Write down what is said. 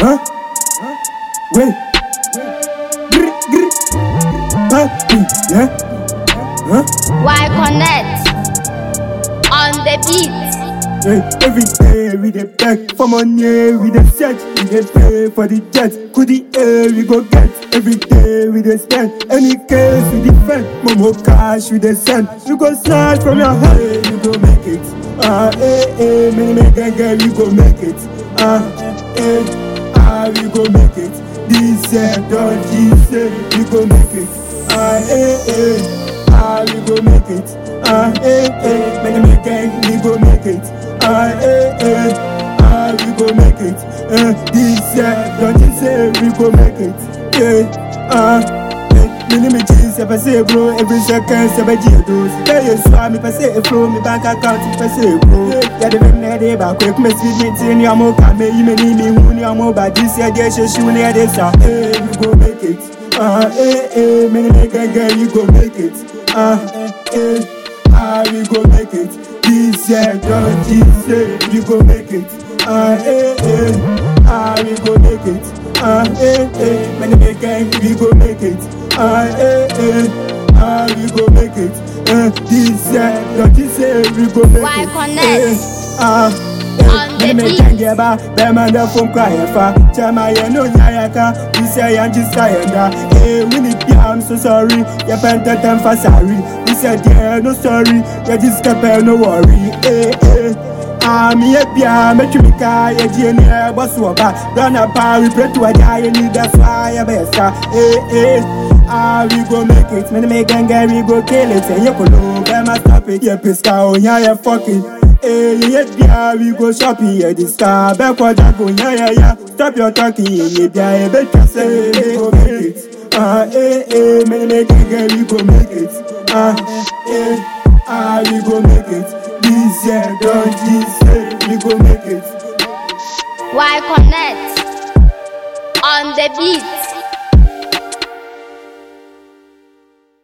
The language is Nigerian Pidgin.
Huh? Wait. Grr, grr. Papi, yeah? Huh? Why connect on the beat? Hey, every day we dey beg for money, we dey search, we dey pay for the jet. Could the air we go get? Every day we dey spend, any case we defend. Momo cash we dey send, we go snatch from your head, we go make it. Ah, eh, eh, many make gang gang, we go make it. Ah, eh, ah, we go make it. This year, don't you say we go make it. Ah, eh, eh, ah, we go make it. Ah, eh, eh, many make gang, we go make it. Ah, eh, eh, ah, we go make it. Eh, this year, don't you say we go make it. Yeah, ah, eh, many me cheese, if I say bro, every second, seven years do. Tell you so, me if I say flow, me bank account, if I say bro. Yeah, the men there, they back quick, me speed me tin, ya mo come, me, you me need me, who ya mo, but this year, they should shoot near this, ah, eh, we go make it. Ah, eh, eh, many make a girl, you go make it. Ah, eh, ah, we go make it. This year, don't you say we go make it. Ah, eh, eh, ah, we go make it. Ah, eh, eh, many make gang, we go make it. Ah, eh, eh, ah, we go make it. Eh, this year, don't you say we go make Why it. connect? Eh, ah, On the many make beat. gang get back, them and the phone cry fa. Chama ye no nyayaka, this year I'm just tired. Hey, we need ya, I'm so sorry. You bent the time for sorry. We said yeah, no sorry. You just kept no worry. Hey, hey. Ah, me a bia, me tumi ka, ye di ni e boss wo ba. Run up, we pray to a guy, you need that's why you best. Hey, hey. Ah, we go make it. Me make gang we go kill it. Say you could them a stop it. Yeah, piska, oh yeah, yeah, fuck it. Hey, yeah, yeah, we go shopping, yeah, this car, back what I go, yeah, yeah, yeah. Stop your talking, yeah, yeah, yeah, better say, we go make it. Ah, eh, eh, many make it, girl, we go make it. Ah, eh, ah, we go make it. This year, don't you say, we go make it. Why connect on the beat?